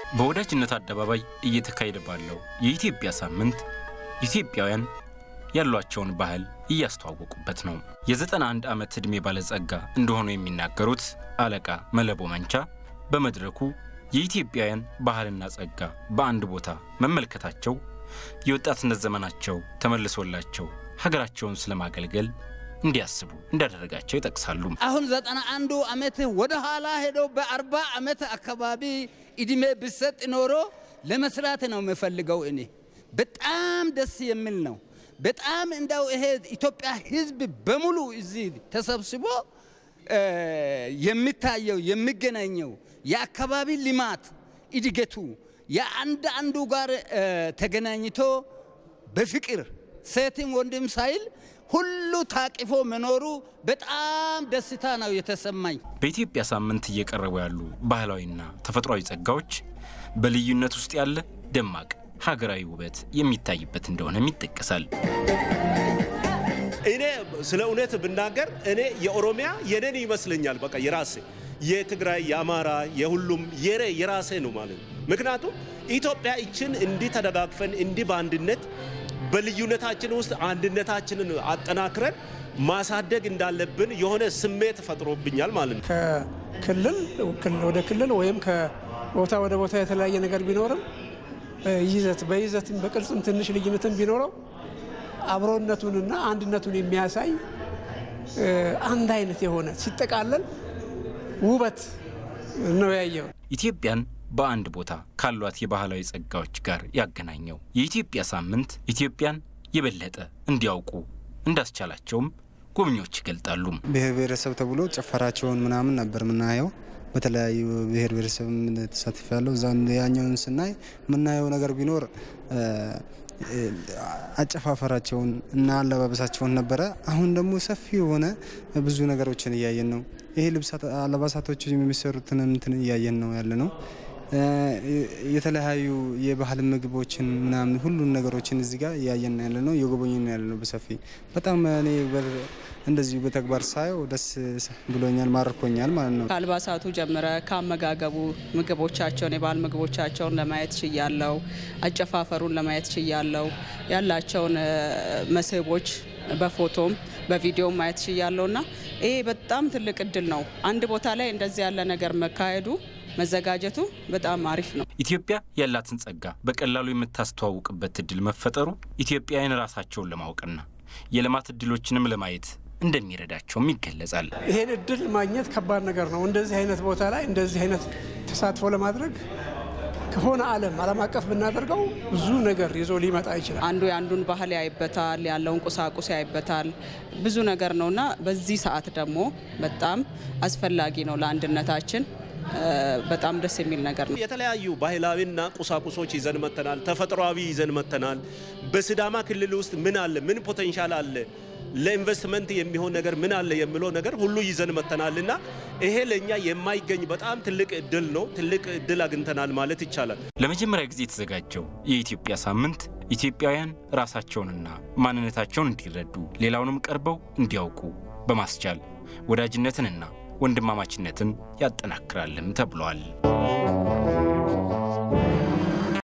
በወዳጅነት አደባባይ እየተካሄደ ባለው የኢትዮጵያ ሳምንት ኢትዮጵያውያን ያሏቸውን ባህል እያስተዋወቁበት ነው። የ91 ዓመት ዕድሜ ባለጸጋ እንደሆኑ የሚናገሩት አለቃ መለቦ መንቻ በመድረኩ የኢትዮጵያውያን ባህልና ጸጋ በአንድ ቦታ መመልከታቸው የወጣትነት ዘመናቸው ተመልሶላቸው ሀገራቸውን ስለማገልገል እንዲያስቡ እንዳደረጋቸው ይጠቅሳሉ። አሁን ዘጠና አንዱ ዓመት ወደ ኋላ ሄዶ በአርባ ዓመት አካባቢ እድሜ ብሰጥ ኖሮ ለመስራት ነው የምፈልገው። እኔ በጣም ደስ የሚል ነው። በጣም እንዳው ይሄ ኢትዮጵያ ሕዝብ በሙሉ እዚህ ተሰብስቦ የሚታየው የሚገናኘው የአካባቢ ልማት እድገቱ የአንድ አንዱ ጋር ተገናኝቶ በፍቅር ሴትም ወንድም ሳይል ሁሉ ታቅፎ መኖሩ በጣም ደስታ ነው የተሰማኝ። በኢትዮጵያ ሳምንት እየቀረቡ ያሉ ባህላዊና ተፈጥሯዊ ጸጋዎች በልዩነት ውስጥ ያለ ደማቅ ሀገራዊ ውበት የሚታይበት እንደሆነም ይጠቀሳል። እኔ ስለ እውነት ብናገር እኔ የኦሮሚያ የኔን ይመስለኛል። በቃ የራሴ የትግራይ፣ የአማራ፣ የሁሉም የሬ የራሴ ነው ማለት ነው። ምክንያቱም ኢትዮጵያ ይችን እንዲህ ተደጋግፈን እንዲህ በአንድነት በልዩነታችን ውስጥ አንድነታችንን አጠናክረን ማሳደግ እንዳለብን የሆነ ስሜት ፈጥሮብኛል ማለት ነው። ከክልል ወደ ክልል ወይም ከቦታ ወደ ቦታ የተለያየ ነገር ቢኖርም ይዘት በይዘትም በቅርጽም ትንሽ ልዩነትም ቢኖረው አብሮነቱንና አንድነቱን የሚያሳይ አንድ አይነት የሆነ ሲጠቃለል ውበት ነው ያየው። ኢትዮጵያን በአንድ ቦታ ካሏት የባህላዊ ጸጋዎች ጋር ያገናኘው የኢትዮጵያ ሳምንት ኢትዮጵያን የበለጠ እንዲያውቁ እንዳስቻላቸውም ጎብኚዎች ይገልጣሉ። ብሔር ብሔረሰብ ተብሎ ጭፈራቸውን ምናምን ነበር የምናየው። በተለያዩ ብሔር ብሔረሰብ ተሳትፍ ያለው እዛ ያኛውን ስናይ የምናየው ነገር ቢኖር አጨፋፈራቸውን እና አለባበሳቸውን ነበረ። አሁን ደግሞ ሰፊ የሆነ ብዙ ነገሮችን እያየን ነው። ይሄ ልብስ አለባሳቶች የሚሰሩትን እንትን እያየን ነው ያለ ነው። የተለያዩ የባህል ምግቦችን ምናምን ሁሉን ነገሮችን እዚህ ጋር እያየን ያለ ነው፣ እየጎበኘን ያለ ነው በሰፊ በጣም እኔ እንደዚሁ በተግባር ሳየው ደስ ብሎኛል፣ ማርኮኛል ማለት ነው። ከአልባሳቱ ጀምረ ከአመጋገቡ ምግቦቻቸውን የባህል ምግቦቻቸውን ለማየት ችያለው። አጨፋፈሩን ለማየት ችያለው። ያላቸውን መስህቦች በፎቶም በቪዲዮም ማየት ችያለው እና ይሄ በጣም ትልቅ እድል ነው። አንድ ቦታ ላይ እንደዚህ ያለ ነገር መካሄዱ መዘጋጀቱ በጣም አሪፍ ነው። ኢትዮጵያ ያላትን ጸጋ በቀላሉ የምታስተዋውቅበት እድል መፈጠሩ ኢትዮጵያውያን ራሳቸውን ለማወቅና የልማት እድሎችንም ለማየት እንደሚረዳቸውም ይገለጻል። ይሄን እድል ማግኘት ከባድ ነገር ነው። እንደዚህ አይነት ቦታ ላይ እንደዚህ አይነት ተሳትፎ ለማድረግ ከሆነ ዓለም ዓለም አቀፍ ብናደርገው ብዙ ነገር ይዞ ሊመጣ ይችላል። አንዱ የአንዱን ባህል ያይበታል፣ ያለውን ቁሳቁስ ያይበታል፣ ብዙ ነገር ነውና በዚህ ሰዓት ደግሞ በጣም አስፈላጊ ነው ለአንድነታችን በጣም ደስ የሚል ነገር ነው። የተለያዩ ባህላዊና ቁሳቁሶች ይዘን መተናል። ተፈጥሯዊ ይዘን መተናል። በሲዳማ ክልል ውስጥ ምን አለ፣ ምን ፖቴንሻል አለ፣ ለኢንቨስትመንት የሚሆን ነገር ምን አለ የሚለው ነገር ሁሉ ይዘን መተናል እና ይሄ ለእኛ የማይገኝ በጣም ትልቅ እድል ነው። ትልቅ እድል አግኝተናል ማለት ይቻላል። ለመጀመሪያ ጊዜ የተዘጋጀው የኢትዮጵያ ሳምንት ኢትዮጵያውያን ራሳቸውንና ማንነታቸውን እንዲረዱ ሌላውንም ቀርበው እንዲያውቁ በማስቻል ወዳጅነትንና ወንድማማችነትን ያጠናክራልም ተብሏል።